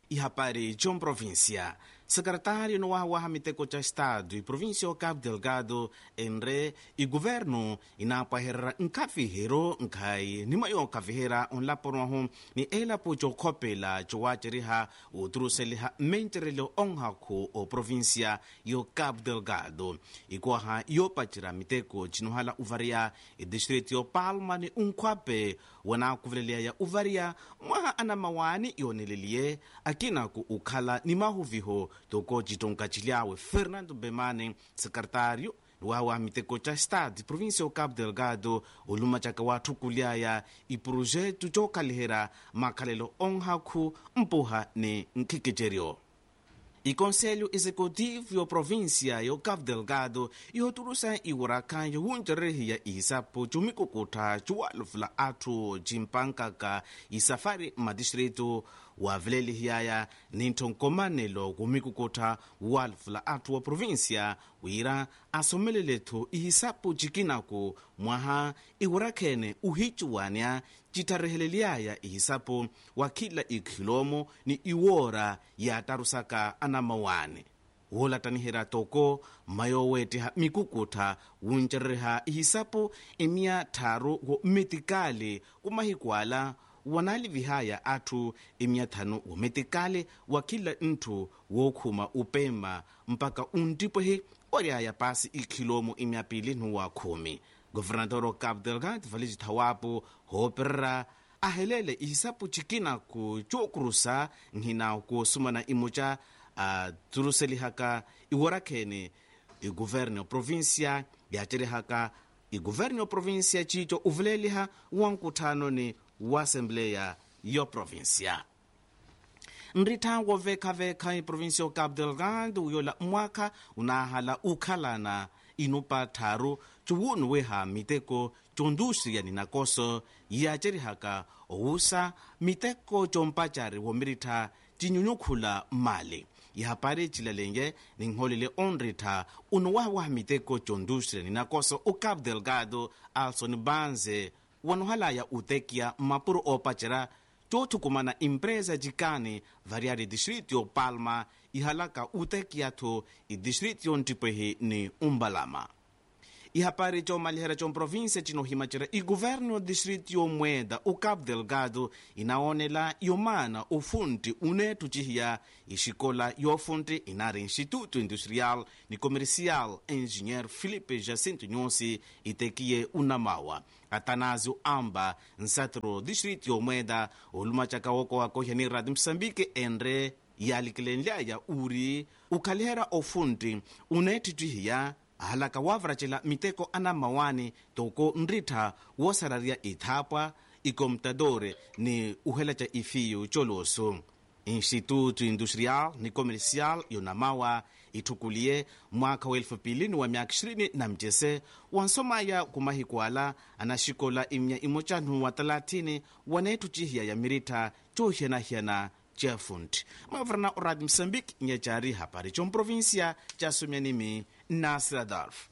ihapari John Província. Secretário no Awa Miteko cha Estado e Província Cabo Delgado enre e governo inapaherera nkafihero nkai nimayo kafihera onlaporwaho ni elapo chokhopela chowacheriha uturuseliha menterelo onhaku o província yo Cabo Delgado ikuaha yopachira miteko chinuhala uvaria e distrito yo Palma ni unkhwape wana kuvelelea ya uvaria mwaha anamawani yoneleliye akina ku ukhala ni mahuviho toko citonka cilyawe fernando bemane secretário wawa miteko ca estado província o cabo delgado oluma caka wathu kulyaya iprojeto cokalihera makhalelo onhaku mpuha ni nkhikiceryo iconselho executivo yo província yo cabo delgado ihoturusa iwurakanyo wuncerehiya isapo cumikukutha cuwalufula atthu cimpankaka isafari madistrito wavelelihiyaya ninthonkomanelo kumikukutha walufula atthu wa província wira asomeleletthu ihisapo cikinaku mwaha iwurakhene uhicuwania citharreheleliyaya ihisapo wakhila ikhilomo ni iwora yatarusaka anamawane wolatanihera toko mayoweteha mikukutha wuncerereha ihisapo emia tharu wo metikale kumahikuala wanali vihaya atthu emiathanu wometikale wa khila nthu wookhuma upema mpaka untipwehe oriaya pasi ikhilomo emiapili nuwa khumi governador cabo delgado vale cithawapo hooperera ahelele ihisapo cikinaku cookurusa nhina kuosumana imuca aturuselihaka iworakhene iguverne província yacerehaka iguverne província cico uvuleliha wankuthano ni wa assembleia yo província nrittha wovekhavekha iprovíncia o cabo delgado uyola mwakha unahala ukhalana inupa tharu cuwunu weha miteko condústria ni nakoso yacerihaka owusa miteko compacari womiritha cinyunyukhula mali ihapari cilalenge ninholele onrittha uno wawaha miteko condústria ni nakoso o cabo delgado alson banze wanuhalaya utekia mapuro opacera cothukumana empresa cikani variari distrito yo palma ihalaka utekiathu idistrito yontipwehi ni umbalama ihapari comalihera comprovíncia cinohimacera iguvernu o distrito yomweda o cabo delgado inaonela yomana ufunti unethu cihiya ixikola yofunti inari instituto industrial ni comercial engenheiro filipe jacinto nhosi itekiye unamawa atanásio amba nsatro distrito yomweda olumacaka wokowakohya ni radio moçambique enre yalikilenlyaya uri ukhalihera ofunti unethu cihiya ahalaka wavaracela miteko anamawani toko nrittha woosararia ithapwa ikomputadore ni uhelaca ifiyo coloso instituto industrial ni comercial yonamawa ithukuliye mwaka wa elfu pili ni wa myaka ishirini na mcese wansomaya kumahikuala anaxikola imya imocanu wa talatini wanethu cihiya ya mirittha cohiyanahiyana cefunti mavarana o radio moçambique nyacari hapari comprovíncia casumyanimi nasir adolf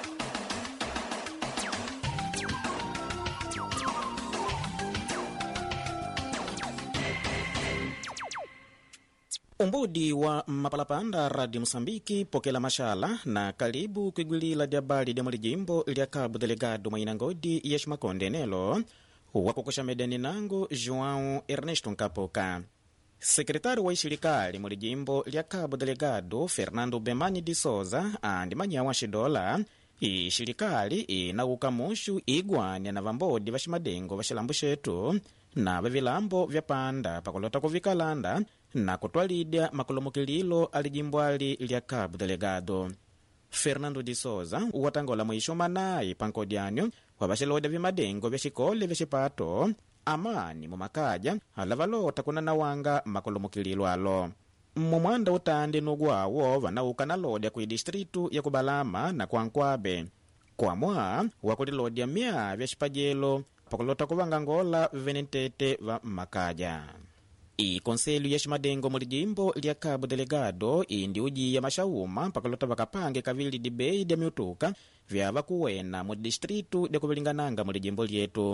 umbudi wa mapalapanda radio moçambiki pokela maxala na kalibu kwigwilila lya bali lya mulijimbo lya cabo delegado mwaina ngodi ya ximakonde nelo wakokosha medani nango joão ernesto nkapoka sekretário wa ixilikaali mu lijimbo lya cabo delegado fernando bemani de souza andi manyawa xidola ixilikaali inawuka muxu igwania na vambodi va ximadengo va xilambu xetu na va vilambo vya panda pakulota kuvikalanda na kutwalidya makulumukililo a lijimbo ali lya cabo delegado fernando de souza watangola mwisho manayi pankodyanyo wa vaxilodya vimadengo vya xikole vya xipato amani mumakaja alavalota kunanawanga makulumukililo alo mumwanda utandi nugwawo vanauka nalodya kwi distritu ya kubalama na kwankwabe kwamwa wakulilodya mya vya xipajelo pakulota kuvanga ngola venentete va mmakaja ikonselho ya ximadengo mu lijimbo lya cabo delegado indi ujiya maxauma pakulota vakapange kavili dibei dya miutuka vyava kuwena mu distritu dya kuvilingananga mu lijimbo lyetu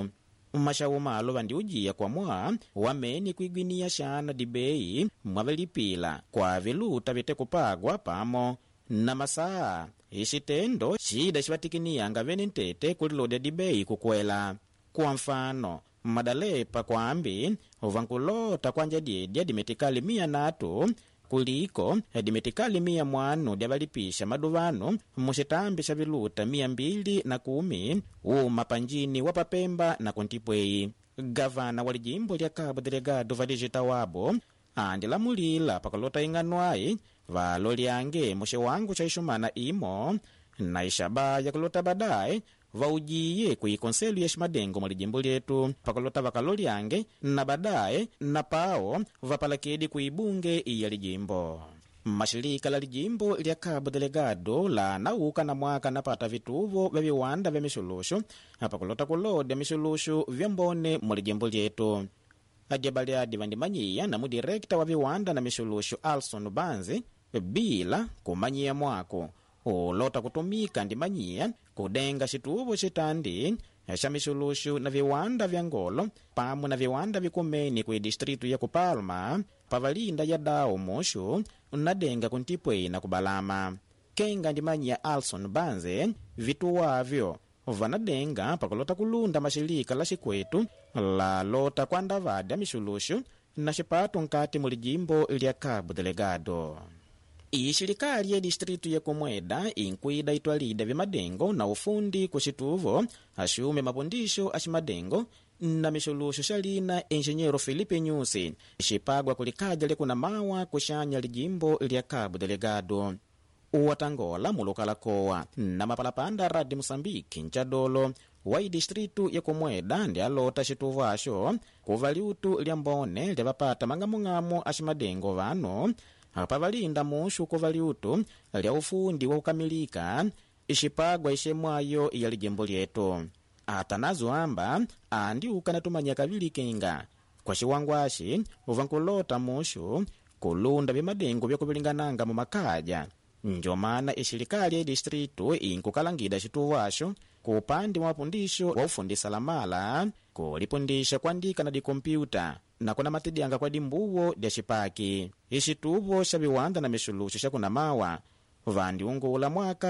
mashawu malo vandiujiya kwamwa wamene kuigwiniya xana dibeyi mwavilipila kwa viluta vitekupagwa pamo na masaa ixitendo cida xivatikinianga vene ntete kulilodya dibeyi kukwela kwa mfano madalepa kwambi vankulota kwanja dyedya dimetikali miya natu kuliko dimetikali miya mwanu dyavalipisha maduvano muxitambi xa viluta miya mbili na kumi uma panjini wa papemba na kuntipweyi gavana wa lijimbo lya cabo delegado vadigita wabo andilamulila pakalota ing'anwayi valolyange muxiwangu xa ixumana imo na ixabaya kulota badaye vaujiye kuikonselu ya ximadengo mwa lijimbo lyetu pakalota vakalolyange na badaye na pao vapalakedi kuibunge iya lijimbo mashilika la lijimbo lya cabo delegado lanauka na mwaka napata vituvo vya viwanda vya mixuluxu pakulota kulodya mixuluxu vyambone mu lijimbo lyetu adyabaliadi vandimanyiya na mudirekta wa viwanda na mixuluxu alson banzi bila kumanyiya mwako ulota kutumika ndimanyiya kudenga xituvo xitandi xa mixuluxu na viwanda vya ngolo pamwe na viwanda vikumeni ku distritu ya kupalma pavalinda ya dao muxu nadenga kuntipwei na kubalama kenga ndimanyiya alson banze vituwavyo vanadenga pakulota kulunda maxilika la xikwetu lalota kuandavadya mixuluxu na xipato nkati mu lijimbo lya cabo delegado ixilikaali ya distritu ya kumweda inkuida itwalida vimadengo na ufundi ku xituvo axume mapundixo a ximadengo na mixuluxo xa lina engenheiro felipe nyusi xipagwa kulikadya lekuna mawa kuxanya lijimbo lya cabo delegado watangola mulokalakowa na mapalapanda radi moçambique ncadolo wa idistritu ya kumweda ndi alota xituvo axo kuva liutu lya mbone lyavapata mang'amung'amu a ximadengo vanu pavalinda muxu kuva liutu lya ufundi wa kukamilika ixipagwa ixemwayo ya lijimbo lyetu atanazo amba andiuka natumanya kavili kenga kwa xiwangwaxi vankulota muxu kulunda vimadengo vyakuvilingananga mu makadya njomana ixilikaali ya distritu inkukalangida xituvo axo ku upande wa mapundixo wa ufundisa lamala kulipundisha kuandika na dikompyuta na kuna matidyanga kwa dimbuwo dya xipaki ixituvo xa viwanda na mixuluxo xa kunamawa vandiungula mwaka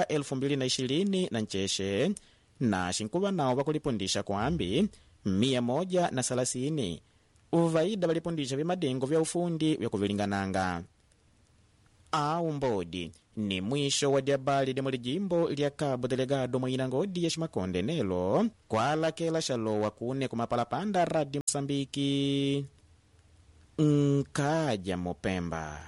2020 na ncexe na xinkuva nawo vakulipundisha kwambi miya moja na salasini uvaida valipundisha vimadengo vya ufundi vya kuvilingananga au mbodi ni mwisho wa dyabali lya mulijimbo lya cabo delegado mwina ngodi ya ximakonde nelo kwalakela xalowa kune kumapalapanda radio mosambiki nkaja mopemba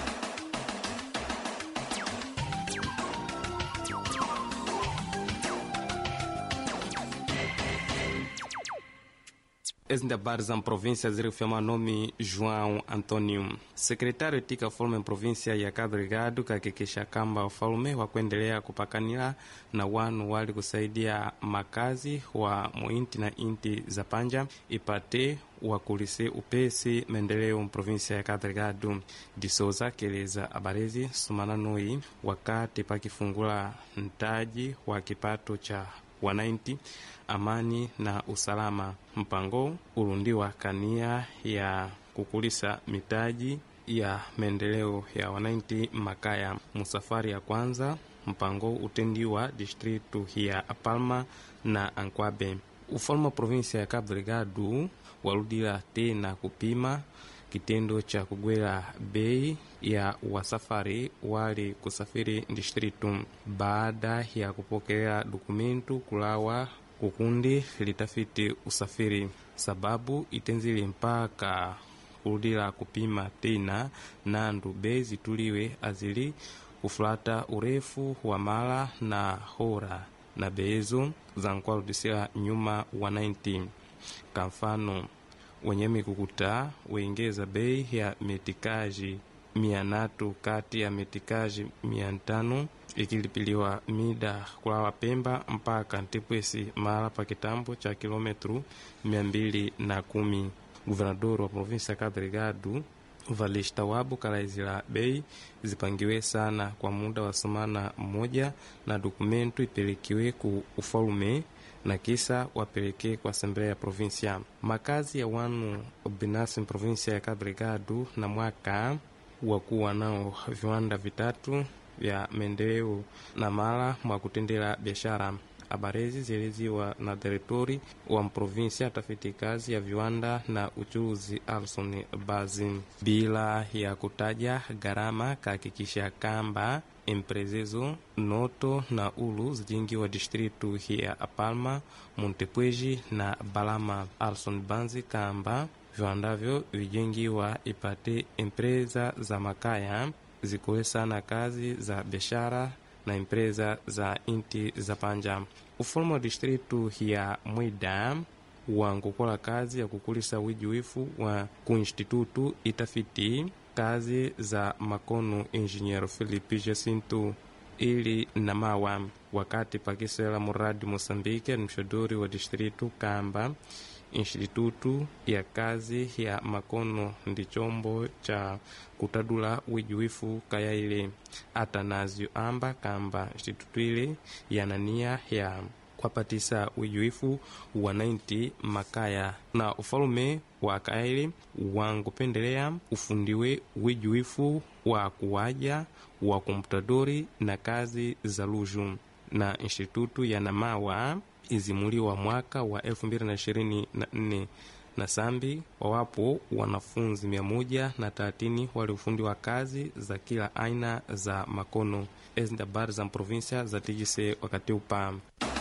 Esse habari za província zirifema nome João Antônio. Sekretário tika ufalme província ya Cabo Delgado kahakikisha kamba ufalme wa kuendelea kupakanila na wanu wali kusaidia makazi wa muinti na inti za panja ipate wakulise upesi maendeleo mprovinsia ya Cabo Delgado. Disoza keleza abarezi sumananoi wakati pakifungula ntaji wa kipato cha wananchi amani na usalama. Mpango ulundiwa kania ya kukulisa mitaji ya maendeleo ya wananchi makaya. Musafari ya kwanza mpango utendiwa distritu ya Palma na Ankwabe. Ufalme wa provinsia ya Cabo Delgado waludila tena kupima kitendo cha kugwela bei ya wasafari wali kusafiri distritu baada ya kupokea dokumentu kulawa kukundi litafiti usafiri sababu itenzile mpaka kuludila kupima tena nandu bei zituliwe azili kufulata urefu wa mala na hora na bezo za nkwaludisila nyuma wa 19 kamfano wenye mikukuta weingeza bei ya metikaji mia natu kati ya metikaji mia ntano ikilipiliwa mida kulawa Pemba mpaka Ntipwesi mara pa kitambo cha kilometru mia mbili na kumi. Guvernador wa provinsia ya Cabo Delgado valista wabo kalaizila bei zipangiwe sana kwa muda wa semana mmoja na dokumentu ipelekiwe ku ufalume na kisa wapelekee kwa Assembleia ya Provinsia. Makazi ya wanu binafsi provinsia ya Cabo Delgado na mwaka wakuwa nao viwanda vitatu vya maendeleo na mala mwa kutendela biashara. Habari hizi zieleziwa na direktori wa mprovinsia tafiti kazi ya viwanda na uchuruzi Alson Bazi, bila ya kutaja gharama, kahakikisha kamba emprezezo noto na ulu zijingiwa distritu ya Palma, Montepweji na Balama. Alson Banzi kamba viwandavyo vijengiwa ipate empresa za makaya zikuwesa na kazi za biashara na empresa za inti za panja. Ufalme wa distritu ya Mwida wankukola kazi ya kukulisa wijuifu wa kuinstitutu itafiti kazi za makono engenheiro Felipe Jacinto ili na mawa wakati pakisela muradi Moçambique mshodori wa distritu kamba institutu ya kazi ya makono ndi chombo cha kutadula wijuifu kayaile atanazio amba kamba institutu ile yanania ya kwapatisa wijuifu wa 90 makaya na ufalume wa kayaile wangupendelea ufundiwe wijuifu wa kuwaja wa komputadori na kazi za luju na institutu ya namawa izimuliwa mwaka wa 2024 na sambi wawapo wanafunzi mia moja na thelathini waliofundiwa kazi za kila aina za makono. Ezi ndi habari za mprovinsia za tijise wakati upa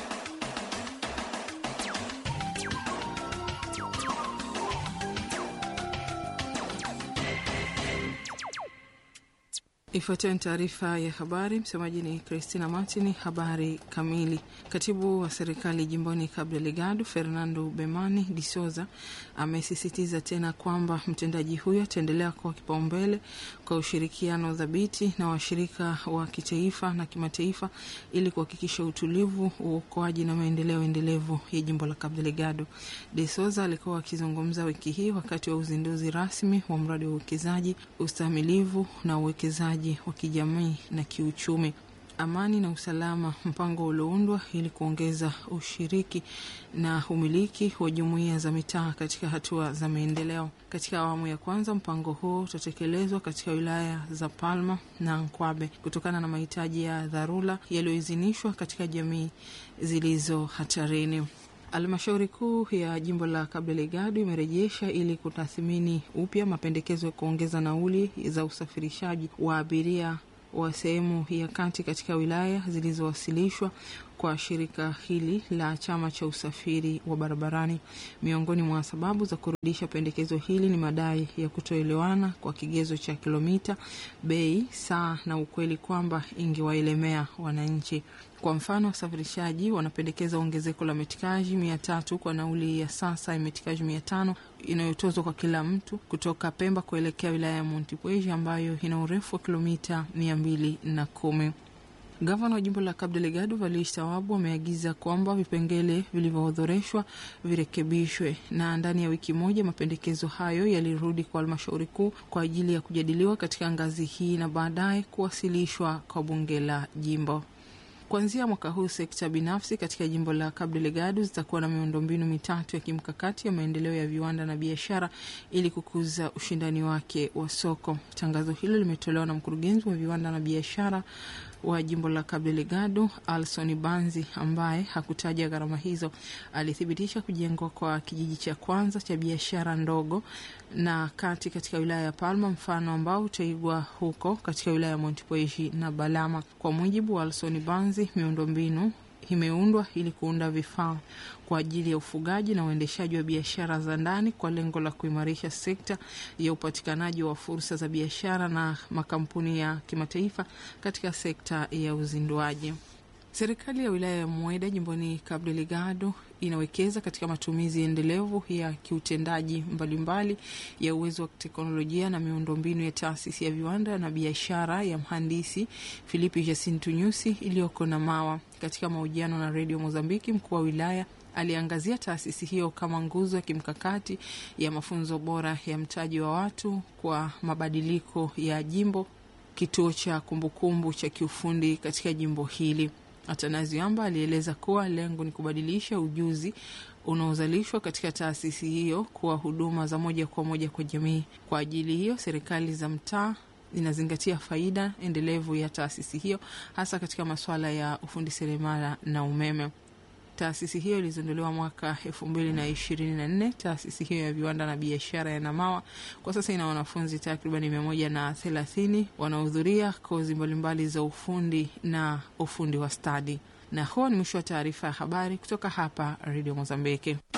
Ifuatayo ni taarifa ya habari. Msemaji ni Christina Martin. Habari kamili. Katibu wa serikali jimboni Cabo Delgado Fernando Bemani de Souza amesisitiza tena kwamba mtendaji huyo ataendelea kuwa kipaumbele kwa ushirikiano dhabiti na washirika wa kitaifa na kimataifa ili kuhakikisha utulivu, uokoaji na maendeleo endelevu ya jimbo la Cabo Delgado. De Souza alikuwa akizungumza wiki hii wakati wa uzinduzi rasmi wa mradi wa uwekezaji, ustahimilivu na uwekezaji wa kijamii na kiuchumi, amani na usalama, mpango ulioundwa ili kuongeza ushiriki na umiliki wa jumuiya za mitaa katika hatua za maendeleo. Katika awamu ya kwanza, mpango huo utatekelezwa katika wilaya za Palma na Nkwabe kutokana na mahitaji ya dharura yaliyoidhinishwa katika jamii zilizo hatarini. Halmashauri kuu ya jimbo la Cabo Delgado imerejesha ili kutathmini upya mapendekezo ya kuongeza nauli za usafirishaji wa abiria wa sehemu ya kati katika wilaya zilizowasilishwa kwa shirika hili la chama cha usafiri wa barabarani. Miongoni mwa sababu za kurudisha pendekezo hili ni madai ya kutoelewana kwa kigezo cha kilomita, bei, saa na ukweli kwamba ingewaelemea wananchi. Kwa mfano, wasafirishaji wanapendekeza ongezeko la metikaji mia tatu kwa nauli ya sasa ya metikaji mia tano inayotozwa kwa kila mtu kutoka Pemba kuelekea wilaya ya Montepuez ambayo ina urefu wa kilomita mia mbili na kumi. Gavana wa jimbo la Cabo Delgado Valish Tawabu ameagiza kwamba vipengele vilivyoorodheshwa virekebishwe na ndani ya wiki moja mapendekezo hayo yalirudi kwa halmashauri kuu kwa ajili ya kujadiliwa katika ngazi hii na baadaye kuwasilishwa kwa bunge la jimbo. Kuanzia mwaka huu sekta binafsi katika jimbo la Cabo Delgado zitakuwa na miundombinu mitatu ya kimkakati ya maendeleo ya viwanda na biashara ili kukuza ushindani wake wa soko. Tangazo hilo limetolewa na mkurugenzi wa viwanda na biashara wa jimbo la Cabo Delgado Alson Banzi, ambaye hakutaja gharama hizo. Alithibitisha kujengwa kwa kijiji cha kwanza cha biashara ndogo na kati katika wilaya ya Palma, mfano ambao utaigwa huko katika wilaya ya Montepuez na Balama. Kwa mujibu wa Alson Banzi, miundombinu imeundwa ili kuunda vifaa kwa ajili ya ufugaji na uendeshaji wa biashara za ndani kwa lengo la kuimarisha sekta ya upatikanaji wa fursa za biashara na makampuni ya kimataifa katika sekta ya uzinduaji. Serikali ya wilaya ya Mweda jimboni Cabo Delgado inawekeza katika matumizi endelevu ya kiutendaji mbalimbali ya uwezo wa teknolojia na miundombinu ya taasisi ya viwanda na biashara ya mhandisi Filipi Jacinto Nyusi iliyoko na Mawa. Katika mahojiano na redio Mozambiki, mkuu wa wilaya aliangazia taasisi hiyo kama nguzo ya kimkakati ya mafunzo bora ya mtaji wa watu kwa mabadiliko ya jimbo, kituo cha kumbukumbu cha kiufundi katika jimbo hili. Atanazi Amba alieleza kuwa lengo ni kubadilisha ujuzi unaozalishwa katika taasisi hiyo kuwa huduma za moja kwa moja kwa jamii. Kwa ajili hiyo, serikali za mtaa inazingatia faida endelevu ya taasisi hiyo hasa katika masuala ya ufundi seremala na umeme. Taasisi hiyo ilizinduliwa mwaka elfu mbili na ishirini na nne. Taasisi hiyo ya viwanda na biashara ya Namawa kwa sasa ina wanafunzi takribani mia moja na thelathini wanaohudhuria kozi mbalimbali za ufundi na ufundi wa stadi. Na huo ni mwisho wa taarifa ya habari kutoka hapa Redio Mozambiki.